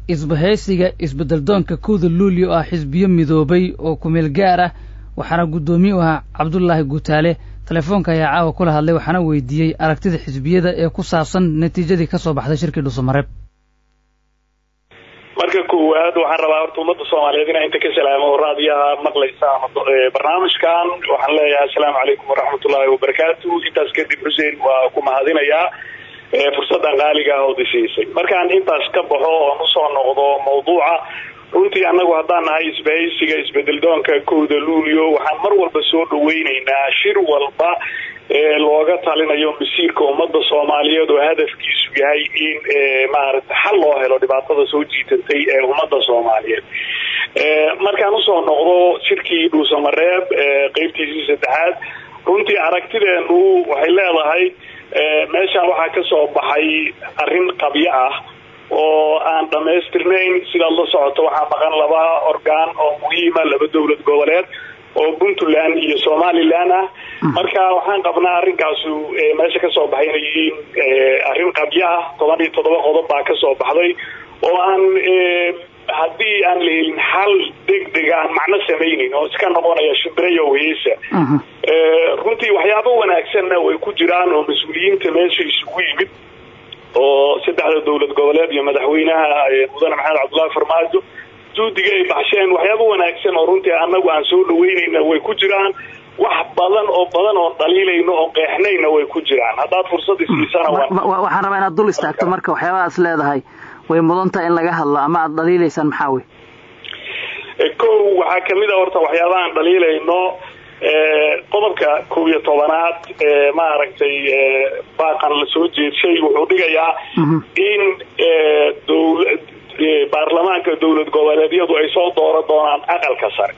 isbahaysiga isbeddeldoonka kowda luulyo oo ah xisbiyo midoobay oo kumeel gaar ah waxaana guddoomiye u ahaa cabdulaahi guutaale telefoonka ayaa caawa kula hadlay waxaana weydiiyey aragtida xisbiyada ee ku saabsan natiijadii ka soo baxday shirkii dhuusamareeb marka koowaad waxaan rabaa horta ummadda soomaaliyeed inaa inta ka salaamo oo raadiyaha maqlaysa ama barnaamijkan waxaan leeyahay assalaamu calaykum waraxmatullaahi wabarakaatu intaas kadib xuseen waa ku mahadinayaa fursaddan qaaliga ah oo disiisay markaan intaas ka baxo oon usoo noqdo mawduuca runtii annagu haddaan nahay isbahaysiga isbedeldoonka kowda luulyo waxaan mar walba soo dhaweyneynaa shir walba ee looga talinayo masiirka ummadda soomaaliyeed oo hadafkiisu yahay in maarata xal loo helo dhibaatada soo jiitatay ee ummadda soomaaliyeed markaan usoo noqdo shirkii dhuusamareeb qeybtiisii saddexaad runtii aragtideenu waxay leedahay meeshaan waxaa ka soo baxay arrin qabyo ah oo aan dhamaystirnayn sidaad la socoto waxaa maqan laba orgaan oo muhiima laba dowlad goboleed oo puntland iyo somalilan ah marka waxaan qabnaa arrinkaasu meesha kasoo baxay inay yihiin arrin qabyo ah toban iyo toddoba qodob baa kasoo baxday oo aan haddii aan la helin xal degdeg aan macno samaynin oo iska noqonaya shimbirayo weyesa runtii waxyaabo wanaagsanna way ku jiraan oo mas-uuliyiinta meesha isugu yimid oo saddexda dowlad goboleed iyo madaxweynaha mudane maxamed cabdullaahi farmaajo juudiga ay baxsheen waxyaabo wanaagsan oo runtii annagu aan soo dhaweynayna way ku jiraan wax badan oo badan oon dhaliilayno oo qeexnayna way ku jiraan haddaad fursad isiisana waxaan rabaa inaad dul istaagto marka waxyaabahaas leedahay way mudantaha in laga hadlo ama aada dhaliilaysaan maxaa wey kow waxaa kamid a horta waxyaabahaan dhaliilayno qodobka kow iyo tobanaad ee maaragtay baaqan la soo jeedshay wuxuu dhigayaa in dowla baarlamaanka dowlad goboleedyadu ay soo dooro doonaan aqalka sare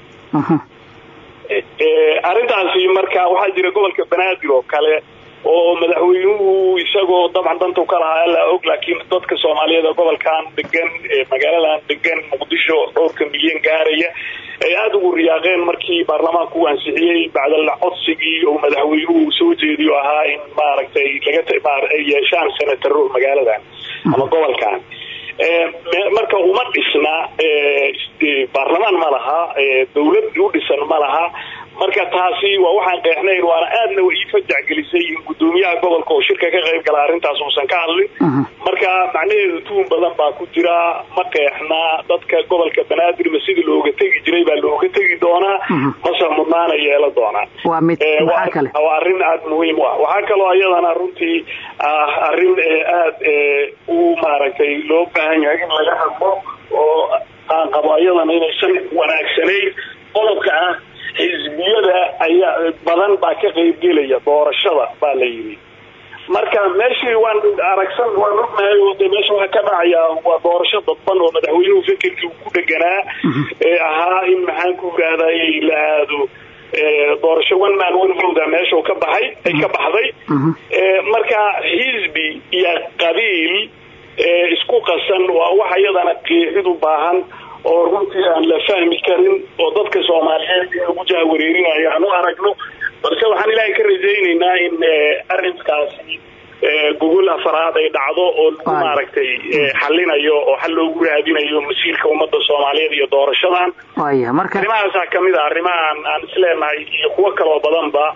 arrintaasi marka waxaa jira gobolka banaadir oo kale oo madaxweynuhu isagoo dabcan dantu ka lahaa alla og laakiin dadka soomaaliyeed oo gobolkan degan magaaladan degan muqdisho dhowrka milyan gaaraya ay aada ugu riyaaqeen markii baarlamaanku uu ansixiyey bacdal codsigii oo madaxweynuhu soo jeediyo ahaa in maaragtay laga ay yeeshaan senataro magaaladan ama gobolkan marka uma dhisna baarlamaan ma laha dawlad u dhisan ma laha marka taasi waa waxaan qeexnayn waana aadna ii fajacgelisay in gudoomiyaha gobolka oo shirka ka qayb gala arrintaas uusan ka hadlin marka macnaheedu tuun badan baa ku jira ma qeexna dadka gobolka banaadir ma sidii looga tegi jiray baa looga tegi doonaa mase mudnaana yeela doonaa waa arrin aada muhiim u ah waxaa kaloo iyadana runtii ah arrin aad u maaragtay loo baahan yahay in laga hadlo oo aan qabo iyadana inaysan wanaagsanayn qodobka ah xisbiyada ayaa badan baa ka qaybgelaya doorashada baa la yidhi marka meeshii waan aragsan waan ognahay oo de meesha waxaa ka dhacaya waa doorasho dadban oo madaxweynuhu fekerkii uu ku dheganaa ee ahaa in maxaan ku yidhahdayy la aado doorasho one man one voda meesha ka baxay ay ka baxday marka xisbi iyo qabiil isku qasan waa wax iyadana qeexid u baahan oo runtii aan la fahmi karin oo dadka soomaaliyeed in lagu jahawareerinayo aan u aragno balse waxaan ilaahay ka rajaynaynaa in arrinkaasi gogol afaraad ay dhacdo oo lagu maaragtay xalinayo oo xal loogu raadinayo masiirka ummadda soomaaliyeed iyo doorashadan arrimahaasaa kamid a arrimahaan aan isleenahay iyo kuwo kaloo badanba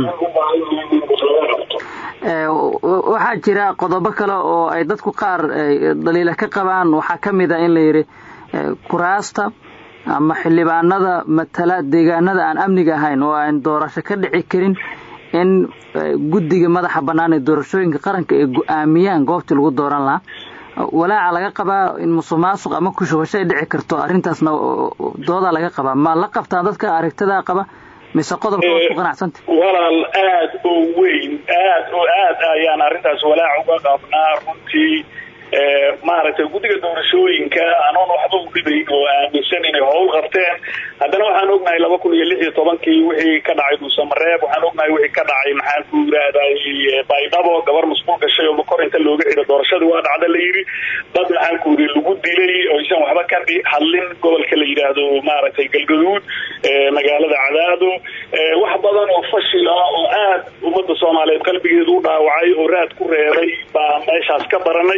waxaa jira qodobo kale oo ay dadku qaar daliila ka qabaan waxaa kamid a in la yidhi kuraasta ama xildhibaanada matala deegaanada aan amniga ahayn oo aan doorasho ka dhici karin in guddiga madaxa bannaan ee doorashooyinka qaranka ay go-aamiyaan goobtii lagu dooran lahaa walaaca laga qabaa in musuq maasuq ama kushubasho ay dhici karto arrintaasna doodaa laga qabaa ma la qabtaan dadka aragtidaa qaba mise qodobka waad ku qanacsanta walaal aada oo weyn aad oo aad ayaan arrintaas walaac uga qabnaa runtii maaragtay guddiga doorashooyinka anoon waxba u dhibayn oo aaminsan inay howl qabteen haddana waxaan ognahay laba kun iyo lix iyo tobankii wixii ka dhacay dhuusamareeb waxaan ognahay wixii ka dhacay maxaan ku yidhaahday baydhabo gabar masquul gashay oo makor inta looga xidho doorashadii waa dhacda la yidhi dad maxaan ku yidhi lagu dilay oo isan waxba ka hadlin gobolka la yidhaahdo maaragtay galgaduud magaalada cadaado wax badan oo fashil ah oo aad ummadda soomaaliyeed qalbigeedu u dhaawacay oo raad ku reebay baa meeshaas ka baranay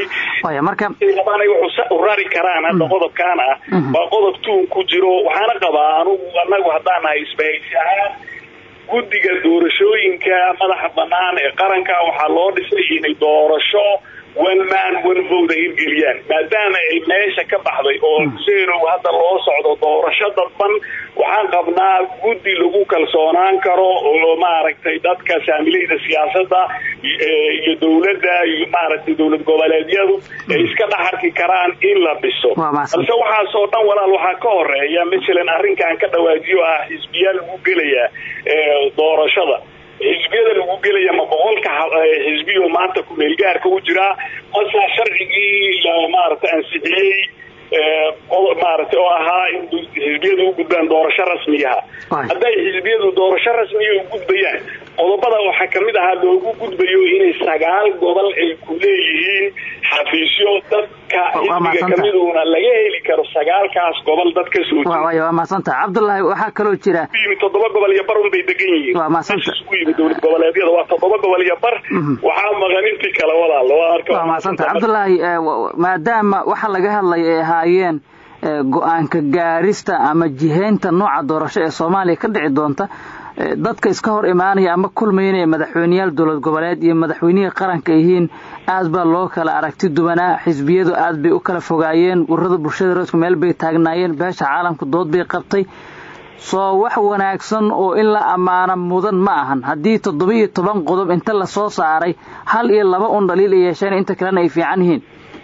labaanay wuxuu u rari karaan hadda qodobkaan ah waa qodob tuun ku jiro waxaana qabaa anugu anagu haddaan nahay isbahaysi ahaan guddiga doorashooyinka madaxa banaan ee qaranka waxaa loo dhisay inay doorasho one man one vote ay hirgeliyaan maadaama ay meesha ka baxday oo huseenow hadda loo socdo doorasho dadban waxaan qabnaa guddi lagu kalsoonaan karo oo maaragtay dadka saamilayda siyaasadda iyo dowladda iyo maaragtay dowlad goboleedyadu ay iska dhaxarki karaan in la dhiso balse waxaasoo dhan walaal waxaa ka horeeya masalan arrinkan ka dhawaajiyo ah xisbiyaa lagu gelayaa doorashada xisbiyada lagu gelaya ma boqolka xisbiyo maanta kumeelgaarka u jiraa mase sharcigii maaragtay ansixiyey maaragtay oo ahaa in xisbiyadu u gudbaan doorasho rasmiyaha hadday xisbiyadu doorasho rasmiya u gudbayaan qodobada waxaa kamid ahaa loogu gudbayo inay sagaal gobol ay ku leeyihiin xafiisyo dadka xisbiga kamiduna laga heli karo sagaalkaas gobol dad ka soo waa mahadsanta cabdullaahi waxaa kaloo jira yimi toddoba gobol iyo bar un bay degan yihiin waa mahadsanta ku yimi dowlad goboleedyada waa toddoba gobol iyo bar waxaa maqan intii kale walaal waa mahadsanta cabdullaahi maadaama waxa laga hadlaya ay ahaayeen go-aanka gaarista ama jihaynta nooca doorasho ee soomaaliya ka dhici doonta dadka iska hor imaanaya ama kulmaya inay madaxweyneyaal dowlad goboleed iyo madaxweynihii qaranka yihiin aad baa loo kala aragti duwanaa xisbiyadu aad bay u kala fogaayeen ururada bulshada roodka meel bay taagnaayeen beesha caalamka dood bay qabtay soo wax wanaagsan oo in la ammaano mudan ma ahan haddii toddoba iyo toban qodob inta lasoo saaray hal iyo laba un dhaliil ay yeesheen inta kalena ay fiican yihiin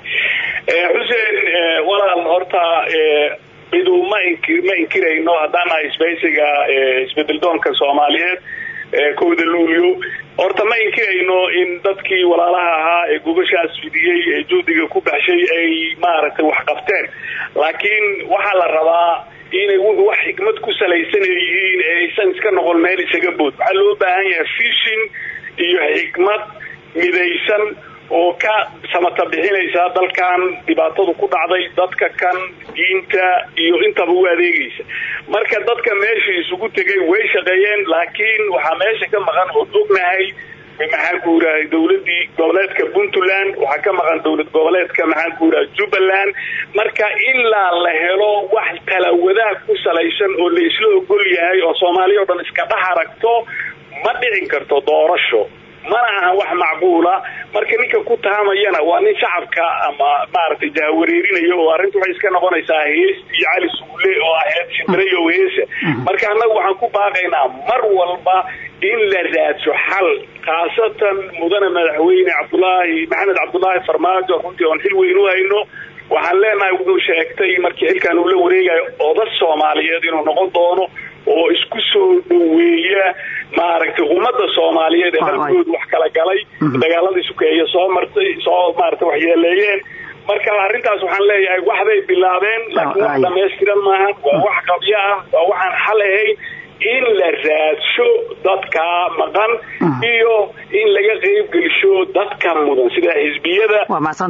xuseen walaal horta midu ma ma inkirayno haddaan nahay isbahaysiga isbedeldoonka soomaaliyeed kowda luulyo horta ma inkirayno in dadkii walaalaha ahaa ee gobashaas fidiyey ee juhdiga ku baxshay ay maaragtay wax qabteen laakiin waxaa la rabaa inay wax xikmad ku salaysan yihiin ee aysan iska noqon meel isaga bood waxaa loo baahan yahay fishin iyo xikmad midaysan oo ka samata bixinaysa dalkan dhibaatadu ku dhacday dadka kan diinta iyo intaba u adeegaysa marka dadka meesha isugu tegay way shaqeeyeen laakiin waxaa meesha ka maqan ood ognahay maxaan ku yidhahay dowladii goboleedka puntland waxaa ka maqan dowlad goboleedka maxaan ku yidhaha jubbaland marka ilaa la helo wax talawadaha ku salaysan oo la isla ogol yahay oo soomaaliya o dhan iska dhex aragto ma dhicin karto doorasho mana ahan wax macquula marka ninka ku tahamayana waa nin shacabka ama maaragtay jahawareerinaya oo arrinta waxay iska noqonaysaa hees iyo cali suule oo aheyd shimbirayo heesa marka annagu waxaan ku baaqaynaa mar walba in la raadso xal khaasatan mudane madaxweyne cabdulaahi maxamed cabdulaahi farmaajo runtii oon xil weyn u hayno waxaan leenahay wuxuu sheegtay markii xilkan uu la wareegayo oda soomaaliyeed inuu noqon doono oo isku soo dhoweeya maaragtay ummadda soomaaliyeed ee halkooda wax kala galay dagaaladii sukeeye soo martay soo maaragtay waxyeeleeyeen marka arrintaas waxaan leeyahay waxbay bilaabeen laakiin wax dhamaystiran maaha waa wax qabyo ah waa waxaan xal ahayn in la raadsho dadka maqan iyo in laga qeyb gelisho dadka mudan sida xisbiyada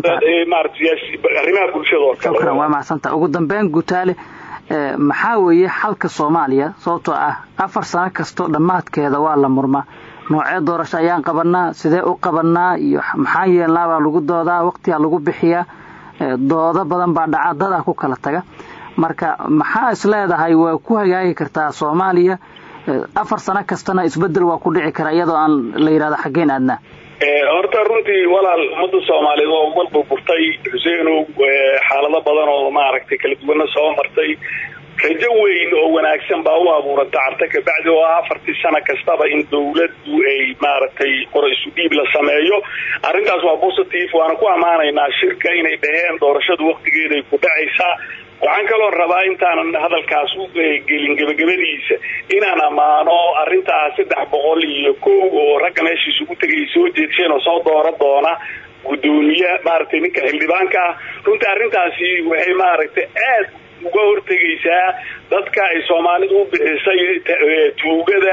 arrimaha bulshada oo kale shukran waa macsanta ugu dambeyn gutaale maxaa weeye xalka soomaaliya sababtoo ah afar sano kastoo dhammaadkeeda waa la murmaa noocee doorasho ayaan qabanaa sidee u qabanaa iyo maxaa yeelnaa baa lagu doodaa waqtigaa lagu bixiyaa doodo badan baa dhaca dadaa ku kala taga marka maxaa is leedahay waa ku hagaagi kartaa soomaaliya afar sano kastana isbedel waa ku dhici karaa iyadoo aan la yidhahdo xaggeen aadnaa horta runtii walaal ummadda soomaaliyeed waa ugal burburtay xuseenow xaalado badan oo maaragtay kala duwana soo martay rajo weyn oo wanaagsan baa u abuuranta carta kabacdi oo ah afartii sano kastaba in dawladdu ay maaragtay qora isu dhiib la sameeyo arrintaas waa positive waana ku ammaanaynaa shirka inay dhaheen doorashadu waktigeeday ku dhacaysaa waxaan kaloo rabaa intaanan hadalkaas u gelin gebagabadiisa inaan ammaano arrintaas saddex boqol iyo kow oo ragga meesha isugu tegay soo jeedsheen oo soo doora doona guddoomiye maaragtay ninka xildhibaanka ah runtii arrintaasi waxay maaragtay aad uga hortegaysaa dadka ay soomaalidu u bixisay tuugada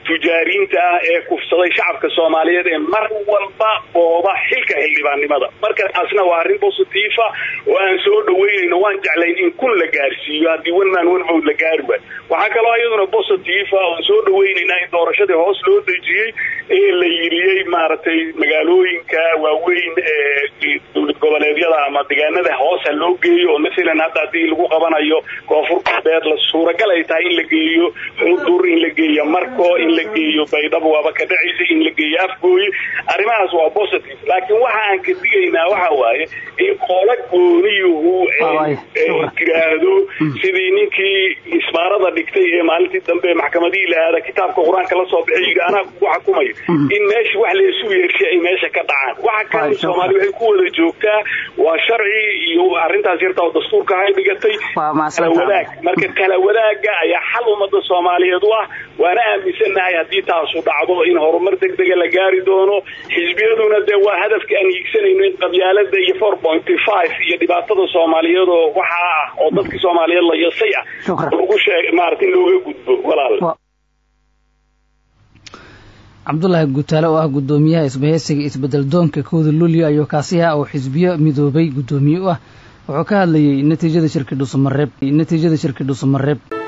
tujaariinta ah ee kufsaday shacabka soomaaliyeed ee mar walba booba xilka xildhibaannimada marka taasna waa arrin positiifa oo aan soo dhaweynayno waan jeclayn in kun la gaarsiiyo haddii one man one vote la gaari waayo waxaa kaloo iyaduna positiifa oon soo dhaweynaynaa in doorashadii hoos loo dejiyey ee la yiriyey maaragtay magaalooyinka waaweyn ee dowlad goboleedyada ama deegaanada hoosa loo geeyo oo masalan hadda haddii lagu qabanayo koonfur galbeed la suuragal ay tahay in la geeyo xudur in la geeyo marko in la geeyo baydhabo waaba ka dhacaysa in la geeyo afgooye arrimahaas waa positive laakiin waxa aan ka digaynaa waxa waaye in qoola gooniyuhu tiraahdo sidii ninkii ismaarada dhigtay ee maalintii dambe maxkamadihii la aada kitaabka qur-aanka la soo bixiy anaa kugu xukumayo in meesha wax laysu yeershay ay meesha ka dhacaan waxa kan soomaali waxay ku wada joogtaa waa sharci iyo arrintaas yarta oo dastuurka hay dhigatay kala wadaag marka kala wadaaga ayaa xal ummada soomaaliyeed u ah waana aaminsannahay haddii taasu dhacdo in horumar degdega la gaari doono xisbiyaduna dee waa hadafka aan hiigsanayno in qabyaalada iyo four pointy five iyo dhibaatada soomaaliyeed oo waxaa ah oo dadka soomaaliyeed la yasay ah lagu sheeg maarata in looga gudbo walaal cabdulaahi gutaale oo ah guddoomiyaha isbahaysiga isbedel doonka kooda luulyo ayuu kaasiha oo xisbiyo midoobay guddoomiye u ah wuxuu ka hadlayey natiijada shirki dhuusamareeb natiijada shirki dhuusamareeb